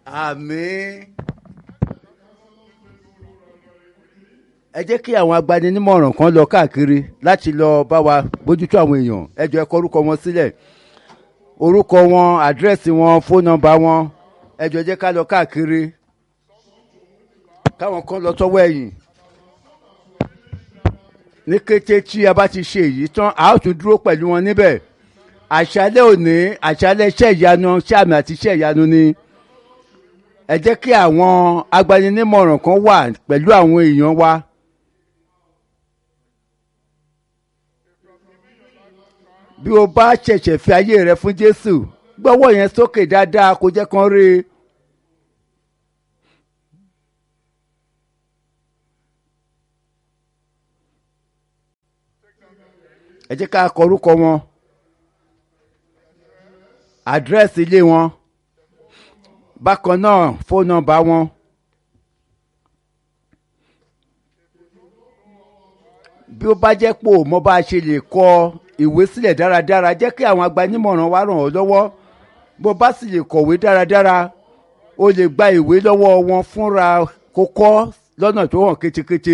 àmín. ẹ jẹ́ kí àwọn agbaninímọ̀ràn kan lọ káàkiri láti lọ bá wa bójútó àwọn èèyàn ẹ jọ ẹ kọ orúkọ wọn sílẹ̀ orúkọ wọn àdírẹ́sì wọn fóònù nọ́mbà wọn ẹ jọ jẹ́ ká lọ káàkiri káwọn kan lọ sọ́wọ́ ẹ̀yìn ní kété tí a bá ti ṣe èyí tán a ó tún dúró pẹ̀lú wọn níbẹ̀ àṣálẹ́ òní àṣálẹ́ iṣẹ́ ìyanu iṣẹ́ àmì àti iṣẹ́ ìyanu ni ẹ jẹ́ kí àwọn agbaninímọ̀ràn kan wà pẹ̀lú àwọn èèyàn wa. bí o bá ṣẹ̀ṣẹ̀ fi ayé rẹ fún Jésù gbọ́wọ́ yẹn sókè dáadáa kó jẹ́ kán rí i. ẹ jẹ́ ká kọ orúkọ wọn àdírẹ́sì ilé wọn bákan náà fóònù nọ́mbà wọn. bí ó bá jẹ́ pò mo bá ṣe lè kọ ìwé sílẹ̀ dáradára jẹ́ kí àwọn agbanímọ̀ràn wa ràn ọ́ lọ́wọ́ bó bá sì lè kọ̀wé dáradára o lè gba ìwé lọ́wọ́ wọn fúnra kó kọ́ lọ́nà tó hàn ketekete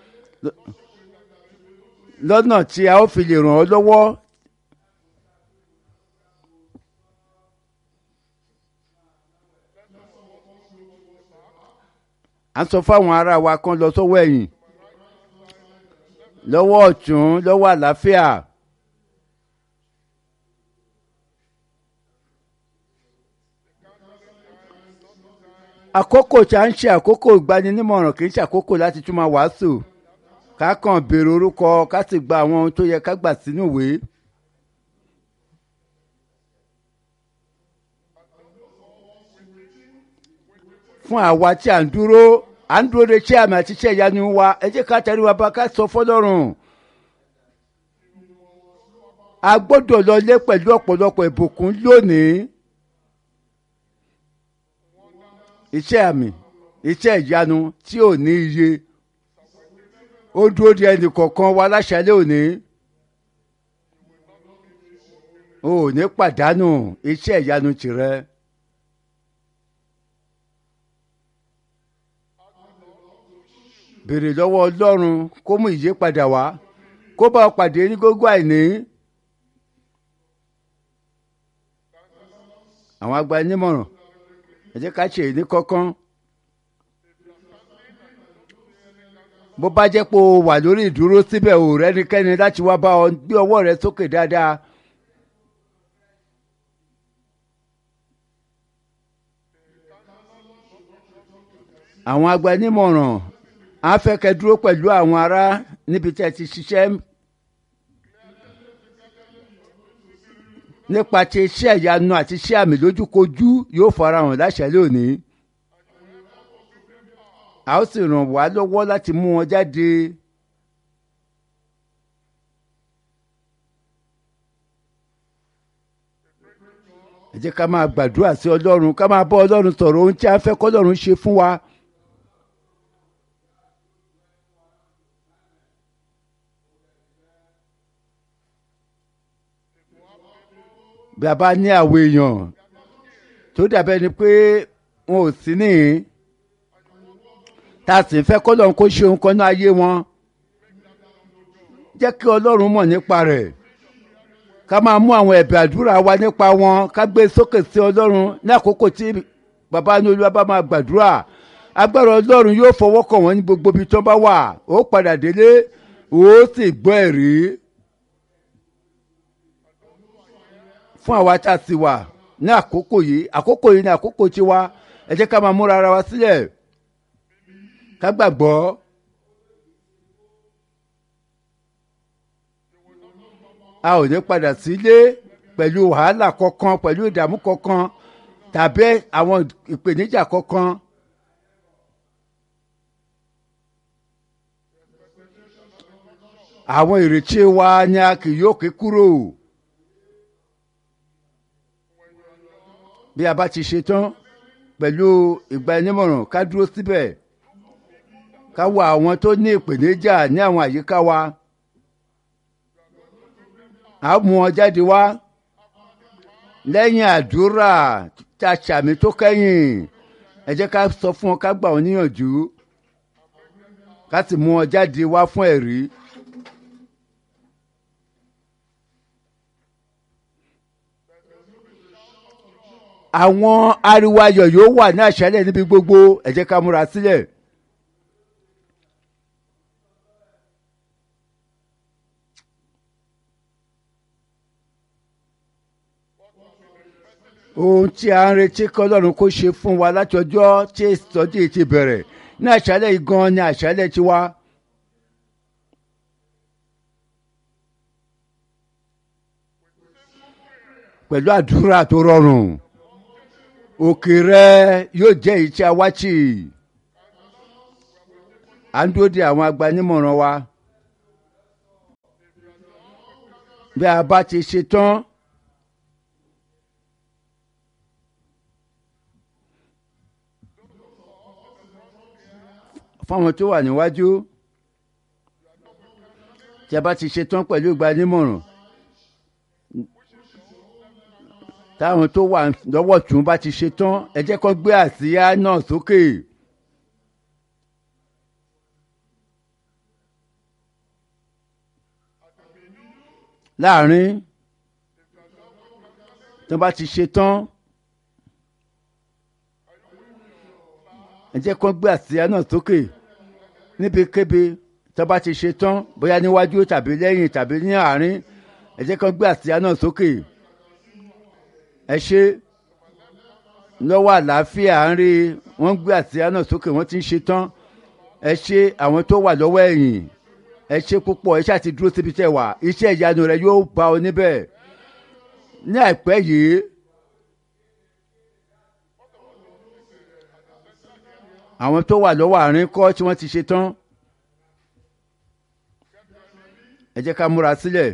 lọ́nà tí a ó fi lè ràn ọ́ lọ́wọ́. à ń sọ fáwọn ará wa kan lọ sọ́wọ́ ẹ̀yìn lọ́wọ́ ọ̀tún lọ́wọ́ àlàáfíà. àkókò tí a ń ṣe àkókò ìgbaninímọ̀ràn kì í ṣe àkókò láti tún máa wàásù ká kàn béèrè orúkọ ká sì gba àwọn ohun tó yẹ ká gbà sínú ìwé. fún àwa tí à ń dúró à ń dúró de iṣẹ́ àmì àti iṣẹ́ ìyanu wa ẹ jẹ́ ká tẹ̀lé wa bá ká sọ fọlọ́run. a gbọ́dọ̀ lọ lé pẹ̀lú ọ̀pọ̀lọpọ̀ ìbùkún lónìí. iṣẹ́ àmì iṣẹ́ ìyanu tí ò ní iye ó dúró de ẹnì kọ̀ọ̀kan wa láṣálẹ́ òní. o ò ní pàdánù iṣẹ́ ìyanu tìrẹ. béèrè lọ́wọ́ ọlọ́run kó mú ìyípadà wá kó bá ọ pàdé ní gógó àìní. àwọn agbanímọ̀ràn ẹ jẹ́ ká ṣe èyí ní kọ́kán. bó bá jẹ́ pé o wà lórí ìdúró síbẹ̀ ò rẹ́nikẹ́ni láti wá bá ọ gbé ọwọ́ rẹ sókè dáadáa. àwọn agbanímọ̀ràn á fẹ́ kẹ́ dúró pẹ̀lú àwọn ará níbi tí ẹ ti ṣiṣẹ́ nípa ti iṣẹ́ ìyanu àti iṣẹ́ àmì lójúkojú yóò farahàn láṣálẹ́ òní. a ó sì ràn wá lọ́wọ́ láti mú wọn jáde. ẹ jẹ́ ká máa gbàdúrà sí ọlọ́run ká máa bọ́ ọlọ́run sọ̀rọ̀ ohun tí a fẹ́ kọ́lọ́run ṣe fún wa. bí a bá ní àwọn èèyàn tó dàbẹ́ ni pé wọn ò sí níhìn tá a sì fẹ́ kọ́lọ́run kó ṣe ohun kan náà ayé wọn jẹ́ kí ọlọ́run mọ̀ nípa rẹ̀ ká máa mú àwọn ẹ̀bẹ̀ àdúrà wa nípa wọn ká gbé sókè sí ọlọ́run ní àkókò tí bàbá ní olúwa bá máa gbàdúrà agbára ọlọ́run yóò fọwọ́ kàn wọ́n ní gbogbo ibi tó bá wà ó padà délé ó sì gbọ́ ẹ̀rí. fún àwa tá a sì wà ní àkókò yìí àkókò yìí ní àkókò tiwa ẹ jẹ́ ká máa múra ara wa sílẹ̀ ká gbàgbọ́. a ò ní padà sílé pẹ̀lú wàhálà kankan pẹ̀lú ìdààmú kankan tàbí àwọn ìpèníjà kankan. àwọn ìrètí wa ni a kì yóò ké kúrò. bí a bá ti ṣe tán pẹ̀lú ìgbanímọ̀ràn ká dúró síbẹ̀ ká wo àwọn tó ní ìpèníjà ní àwọn àyíká wa a mú wọn jáde wá lẹ́yìn àdúrà tá a ṣàmì tó kẹ́yìn ẹ jẹ́ ká sọ fún wọn ká gbà wọn níyànjú ká sì mú wọn jáde wá fún ẹ̀rí. àwọn ariwo ayọ̀ yóò wà ní àṣálẹ̀ níbi gbogbo ẹ jẹ́ ká múra sílẹ̀. ohun tí a ń retí kọ́lọ́run kó ṣe fún wa láti ọjọ́ tí ìtọ́jú yìí ti bẹ̀rẹ̀ ní àṣálẹ̀ yìí gan ni àṣálẹ̀ ti wá. pẹ̀lú àdúrà tó rọrùn òkè rẹ yóò jẹ́ èyí tí a wá tì à ń dúró de àwọn agbanímọ̀ràn wa bí a bá ti ṣe tán. fáwọn tó wà níwájú tí a bá ti ṣe tán pẹ̀lú ìgbanímọ̀ràn táwọn tó wà lọ́wọ́ tún bá ti ṣe tán ẹ jẹ́ kó gbé àsíá náà sókè. láàrin tó bá ti ṣe tán ẹ jẹ́ kó gbé àsíá náà sókè níbikíbi tó bá ti ṣe tán bóyá níwájú tàbí lẹ́yìn tàbí ní àárín ẹ jẹ́ kó gbé àsíá náà sókè ẹ ṣe lọ́wọ́ àlàáfíà ń rí wọ́n gbé àsíá náà sókè wọ́n ti ń ṣe tán ẹ ṣe àwọn tó wà lọ́wọ́ ẹ̀yìn ẹ ṣe púpọ̀ ẹ ṣáà ti dúró síbi tẹ̀ wá iṣẹ́ ìyanu rẹ yóò bá ọ níbẹ̀ ní àìpẹ́ yìí àwọn tó wà lọ́wọ́ àárín kọ́ tí wọ́n ti ṣe tán ẹ jẹ́ ká múra sílẹ̀.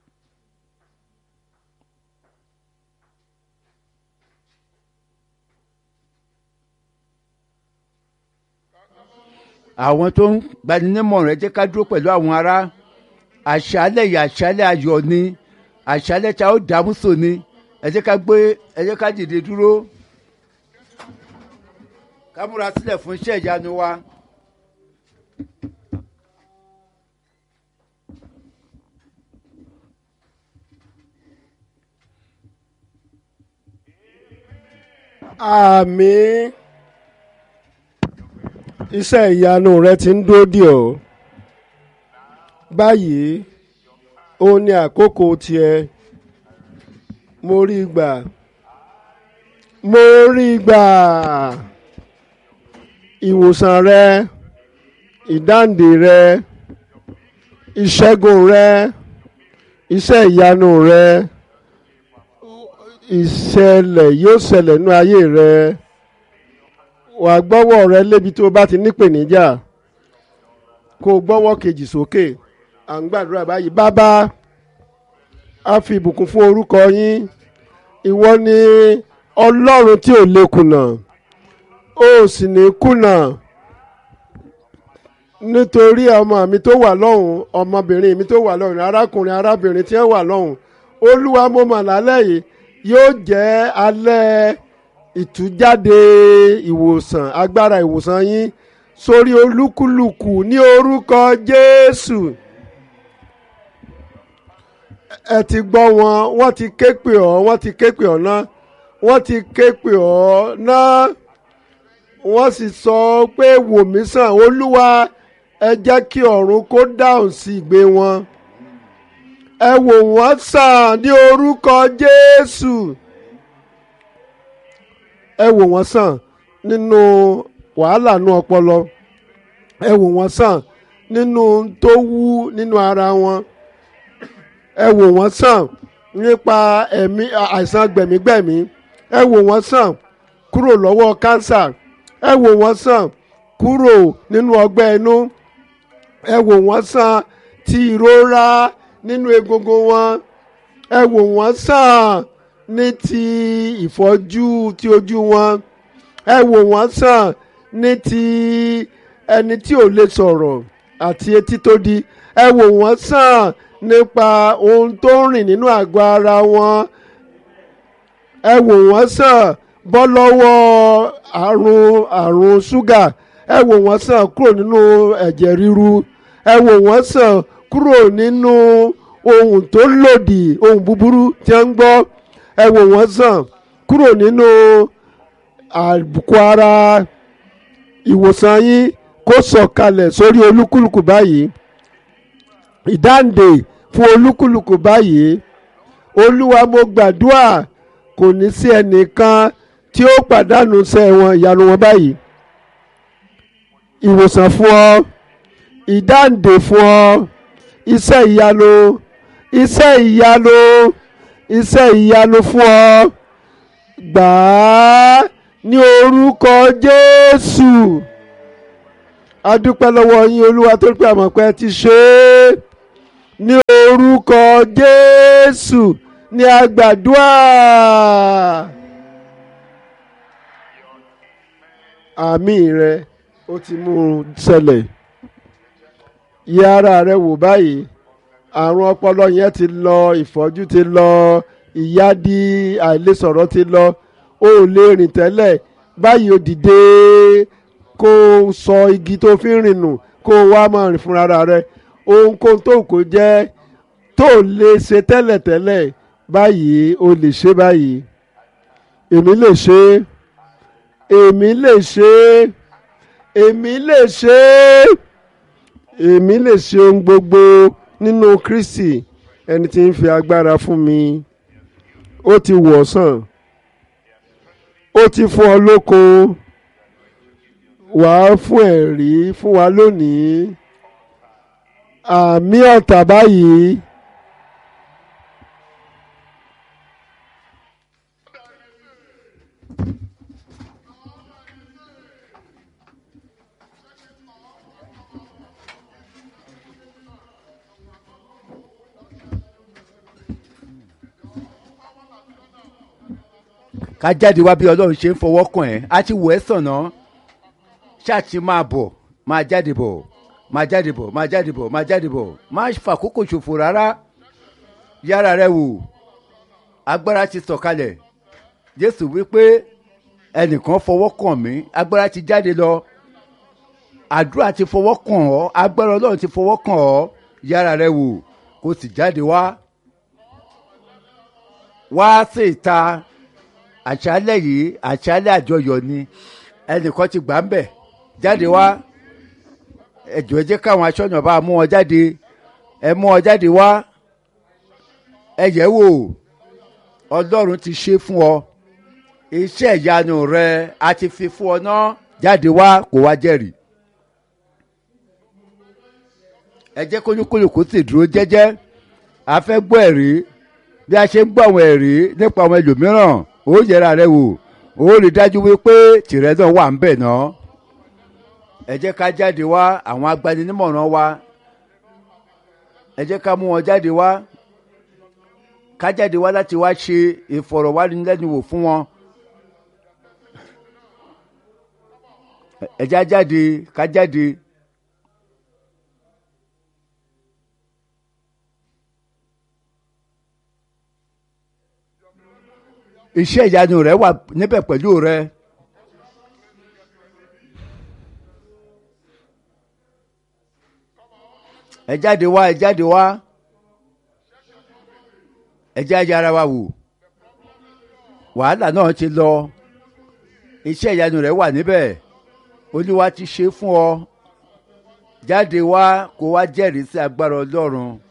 àwọn tó ń gbaninímọ̀ràn ẹ jẹ́ ká dúró pẹ̀lú àwọn ará àṣálẹ̀ yìí àṣálẹ̀ ayọ̀ ni àṣálẹ̀ tí a ó dààmú sò ni ẹ jẹ́ ká gbé ẹ jẹ́ ká dìde dúró ká múra sílẹ̀ fún iṣẹ́ ìyanu wa. àmín iṣẹ́ ìyanu rẹ ti ń dúró dì ọ́ báyìí ó ní àkókò tiẹ̀ mo rí gbà mo rí gbà ìwòsàn rẹ ìdáǹdè rẹ ìṣẹ́gun rẹ iṣẹ́ ìyanu rẹ ìṣẹ̀lẹ̀ yóò ṣẹlẹ̀ nú ayé rẹ wà á gbọ́wọ́ rẹ lébi tó o bá ti nípèníjà kó o gbọ́wọ́ kejì sókè à ń gbàdúrà báyìí bàbá a fi ìbùkún fún orúkọ yín ìwọ ni ọlọ́run tí ò lè kùnà ó sì ní kùnà nítorí ọmọ mi tó wà lọ́hùn ọmọbìnrin mi tó wà lọ́hùn arákùnrin arábìnrin tí wọ́n wà lọ́hùn olúwa mo mà lálẹ́ yìí yóò jẹ́ alẹ́ ìtújáde ìwòsàn agbára ìwòsàn yín sórí olúkúlùkù ní orúkọ jésù ẹ ti gbọ́ wọn wọ́n ti ké pè ọ́ wọ́n ti ké pè ọ́ ná wọ́n ti ké pè ọ́ ná wọ́n sì sọ pé wò mí sàn olúwa ẹ jẹ́ kí ọ̀run kó dáhùn sí ìgbé wọn ẹ wò wọ́n sàn ní orúkọ jésù ẹ wò wọ́n sàn nínú wàhálà nú ọpọlọ ẹ wò wọ́n sàn nínú tó wú nínú ara wọn ẹ wò wọ́n sàn nípa ẹ̀mí àìsàn gbẹ̀mígbẹ̀mí ẹ wò wọ́n sàn kúrò lọ́wọ́ kánsà ẹ wò wọ́n sàn kúrò nínú ọgbẹ́ inú ẹ wò wọ́n sàn ti ìrora nínú egungun wọn ẹ wò wọ́n sàn ní ti ìfọ́jú ti ojú wọn ẹ wò wọ́n sàn ní ti ẹni tí ò lè sọ̀rọ̀ àti etí tó di ẹ wò wọ́n sàn nípa ohun tó ń rìn nínú àgọ́ ara wọn ẹ wò wọ́n sàn bọ́ lọ́wọ́ àrùn àrùn ṣúgà ẹ wò wọ́n sàn kúrò nínú ẹ̀jẹ̀ ríru ẹ wò wọ́n sàn kúrò nínú ohun tó lòdì ohun búburú tí wọ́n ń gbọ́ ẹ wò wọ́n sàn kúrò nínú àbùkù ara ìwòsàn yín kó sọ̀kalẹ̀ sórí olúkúlùkù báyìí ìdáǹdè fún olúkúlùkù báyìí olúwa mo gbàdúrà kò ní sí ẹnìkan tí ó pàdánù iṣẹ́ wọn ìyanu wọn báyìí ìwòsàn fún ọ ìdáǹdè fún ọ iṣẹ́ ìyanu iṣẹ́ ìyanu iṣẹ́ ìyanu fún ọ gbà á ní orúkọ Jésù a dúpẹ́ lọ́wọ́ yín olúwa tó pé àmọ̀ pé ẹ ti ṣe é ní orúkọ Jésù ní àgbàdúrà. àmì rẹ ó ti mú un ṣẹlẹ̀ yẹ ara rẹ wò báyìí àrùn ọpọlọ yẹn ti lọ ìfọ́jú ti lọ ìyádi àìlèsọ̀rọ̀ ti lọ ó lè rìn tẹ́lẹ̀ báyìí ó dìde kó o sọ igi tó fi ń rìn nù kó o wá máa rìn fúnra rẹ ohunkóhun tó kò jẹ́ tó lè ṣe tẹ́lẹ̀tẹ́lẹ̀ báyìí o lè ṣe báyìí èmi lè ṣe èmi lè ṣe èmi lè ṣe èmi lè ṣe ohun gbogbo nínú Kristi ẹni tí ń fi agbára fún mi ó ti wọ̀ sàn ó ti fún ọ lóko wàá fún ẹ̀rí fún wa lónìí àmì ọ̀tà báyìí. ká jáde wá bí ọlọ́run ṣe ń fọwọ́ kàn ẹ́ á ti wọ̀ ẹ́ sàn náà ṣáàtì máa bọ̀ máa jáde bọ̀ máa jáde bọ̀ máa jáde bọ̀ máa jáde bọ̀ má fàkókò ṣòfò rárá yára rẹ wò agbára ti sọ̀kalẹ̀ jésù wípé ẹnìkan fọwọ́ kàn mí agbára ti jáde lọ àdúrà ti fọwọ́ kàn ọ́ agbára ọlọ́run ti fọwọ́ kàn ọ́ yára rẹ wò kó sì jáde wá wá sí ìta àṣálẹ̀ yìí àṣálẹ̀ àjọyọ̀ ni ẹnìkan ti gbà ń bẹ̀ jáde wá ẹjọ́ ẹ jẹ́ káwọn aṣọ́nà bá mú wọn jáde ẹ mú wọn jáde wá ẹ yẹ̀ wò ọlọ́run ti ṣe fún ọ iṣẹ́ ìyanu rẹ a ti fi fún ọ náà jáde wá kó wá jẹ́rìí ẹ jẹ́ kólúkúlùkù sì dúró jẹ́jẹ́ a fẹ́ gbọ́ ẹ̀rí bí a ṣe ń gbọ́ àwọn ẹ̀rí nípa àwọn ẹlòmíràn ó yẹra rẹ wò ó rí dájú wípé tìrẹ náà wà ń bẹ̀ náà ẹ jẹ́ ká jáde wá àwọn agbaninímọ̀ràn wa ẹ jẹ́ ká mú wọn jáde wá ká jáde wá láti wá ṣe ìfọ̀rọ̀wánilẹ́nuwò fún wọn ẹ já jáde ká jáde. iṣẹ́ ìyanu rẹ wà níbẹ̀ pẹ̀lú rẹ. ẹ jáde wá ẹ jáde wá ẹ jáde ara wa wò wàhálà náà ti lọ iṣẹ́ ìyanu rẹ wà níbẹ̀ olúwa ti ṣe fún ọ jáde wá kó wá jẹ́rìí sí agbára ọlọ́run.